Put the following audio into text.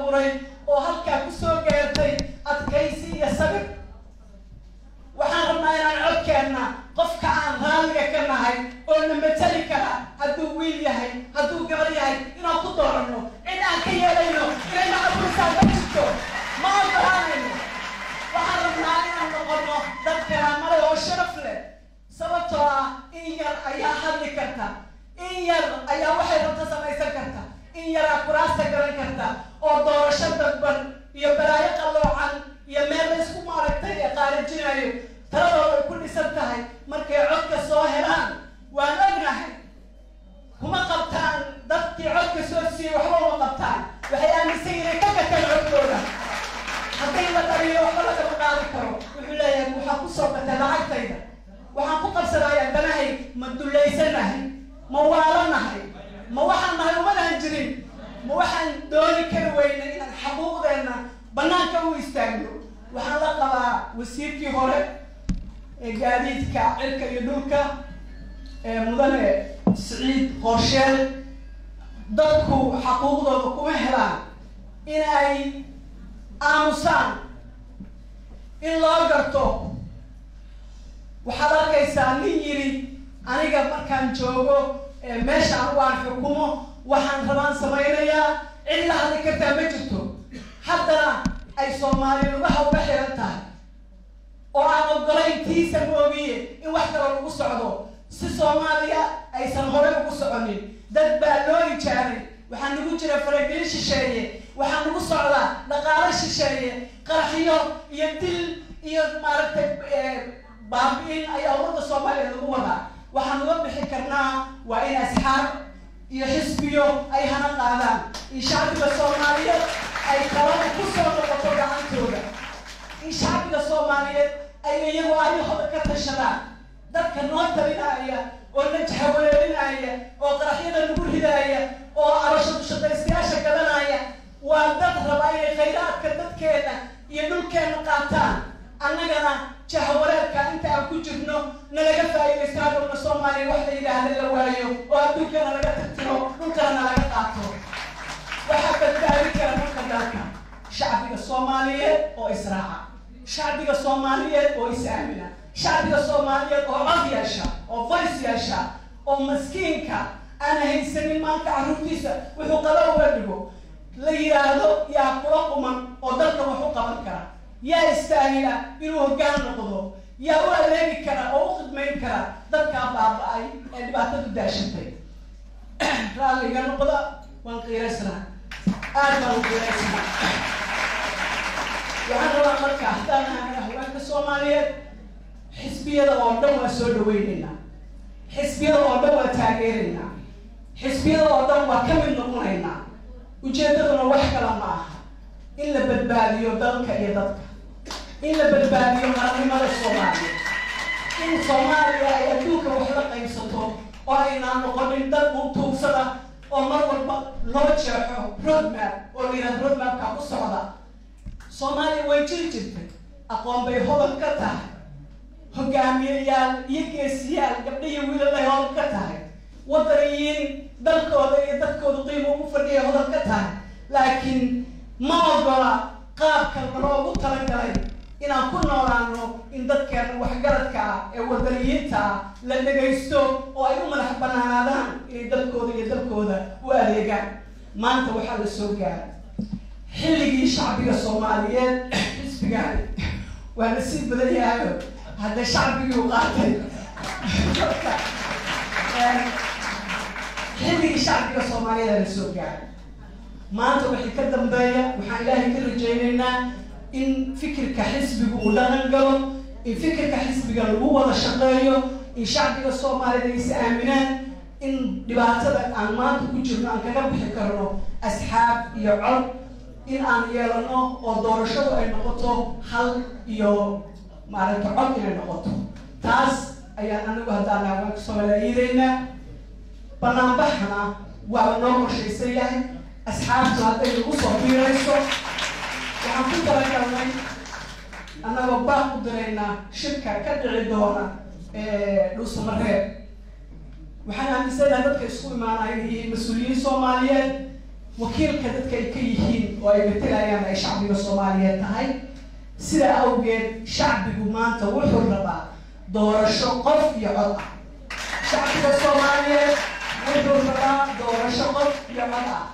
abuuray oo halkaa kusoo gaartay adkaysi iyo sabir waxaan rabnaa inaan codkeenna qofka aan raalliga ka nahay oo na matali kara hadduu wiil yahay hadduu gabar yahay inaan ku dooranno cid aan ka yeelayno inayna abuursaa ma jirto ma ogolaanayno waxaan rabnaa inaan noqono dad karaamale oo sharaf leh sababtoo ah in yar ayaa hadli karta in yar ayaa waxay rabta samaysan karta in yaraa kuraasta garan karta oo doorasho dadban iyo balaayo qalloocan iyo meel la isku maaragtay ee qaarijinayo taladooda ay ku dhisan tahay markay codka soo helaan waan ognahay kuma qabtaan dadkii codka soo siiyey waxba uma qabtaan waxay aaminsan inay ka gataan codkooda hadday la dhaliyo waxba lagama qaadi karo wuxuu leeyahay waxaa ku soo gatay lacagtayda waxaan ku qabsanayaa danahay ma dullaysanahay ma waalanahay ma waxaan nahay umadaan jirin ma waxaan dooni kari weynay inaan xaquuqdeenna banaanka u istaagno waxaan la qabaa wasiirkii hore ee gaadiidka cirka iyo dhulka ee mudane siciid qorsheel dadku xaquuqdooda kuma helaan in ay aamusaan in loo garto waxaad arkaysaa nin yidhi aniga markaan joogo meesha anigu aan xukumo waxaan rabaan samaynayaa cid la hadli kartaa ma jirto haddana ay soomaali lugaha uga xiran tahay oo aan ogolayn tiisa moogiye in wax kaloo lagu socdo si soomaaliya aysan horey ugu soconin dad baa loo ijaaray waxaa nagu jira faragelin shisheeye waxaa nagu socdaa dhaqaalo shisheeye qaraxyo iyo dil iyo maaragtay baabi-in ayaa ummadda soomaaliya lagu wadaa waxaan uga bixi karnaa waa in asxaab iyo xisbiyo ay hana qaadaan in shacbiga soomaaliyeed ay talada ku soo noqoto gacantooda in shacbiga soomaaliyeed ay iyagu ayahooda ka tashadaan dadka noo talinaya oo na jaxawaleelinaya oo qaraxyada nagu ridaaya oo arasho dushaqaystayaasha gadanaya waa dad raba inay khayraadka dadkeena iyo dhulkeena qaataan annagana jahwareerka inta aan ku jirno nalaga faa'iidaysto hadhowna soomaaliya wax la yidhaahda la waayo oo adduunkana laga tirtiro dhulkana nalaga qaato waxaa badbaadi kara dhulka dalka shacbiga soomaaliyeed oo israaca shacbiga soomaaliyeed oo is-aamina shacbiga soomaaliyeed oo cod yeesha oo voice yeesha oo maskiinka aan haysanin maanta carruurtiisa wuxuu qaba uga dhigo la yidhaahdo yaa kula quman oo dalka wax u qaban kara yaa istaahila inuu hoggaan noqdo yaa u adeegi kara oo u khidmayn kara dadkaa baaba-ay ee dhibaatadu daashatay raalliga noqda waan qiiraysnaa aad baan u qiiraysnaa waxaan rabaa marka haddaan ahana haweenka soomaaliyeed xisbiyada oo dhan waa soo dhaweynaynaa xisbiyada oo dhan waa taageeraynaa xisbiyada oo dhan waa ka mid noqonaynaa ujeeddaduna wax kala ma aha in la badbaadiyo dalka iyo dadka in la badbaadiyo qaranimada soomaaliya in soomaaliya ay adduunka wax la qaybsato oo aynaan noqonin dad untuugsada oo mar walba loo jeexo roadmap oo la yidhahdo roadmapka ku socda soomaaliya way jiri jirtay aqoon bay hodan ka tahay hogaamiyayaal iyo geesiyaal gabdha iyo wiilalay hodan ka tahay wadaniyiin dalkooda iyo dadkooda qiimo ugu fadhiya hodan ka tahay laakiin ma ogola qaabka loogu talagalay inaan ku noolaano in dadkeena waxgaradka ah ee wadaniyiinta ah la dhagaysto oo ay u madax banaanaadaan inay dalkooda iyo dalkooda u adeegaan maanta waxaa la soo gaaray xilligii shacbiga soomaaliyeed xisbigaani waa la sii badan yahayo haddee shacbigii u qaatay xilligii shacbiga soomaaliyeed la soo gaaray maanta wixii ka dambeeya waxaan ilaahay ka rajaynaynaa in fikirka xisbiga uu dhaqan galo in fikirka xisbiga lagu wada shaqeeyo in shacbiga soomaaliyed ay is aaminaan in dhibaatada aan maanta ku jirno aan kaga bixi karno asxaab iyo cod in aan yeelano oo doorashadu ay noqoto hal iyo maaragta cod inay noqoto taas ayaan anagu haddaan haweenka soomaaliya iidaynaa banaanbaxana waa noo qorshaysan yahay asxaabtu hadday nagu soo biirayso waxaan ku talagalnay annagoo baaq u diraynaa shirka ka dhici doona dhuusamareeb waxaan aaminsanaha dadka isku imaanaya iyo mas-uuliyiin soomaaliyeed wakiilka dadka ay ka yihiin oo ay matelayaan ay shacbiga soomaaliyeed tahay sidaa awgeed shacbigu maanta wuxuu rabaa doorasho qof iyo cod ah shacbiga soomaaliyeed wuxuu rabaa doorasho qof iyo cod ah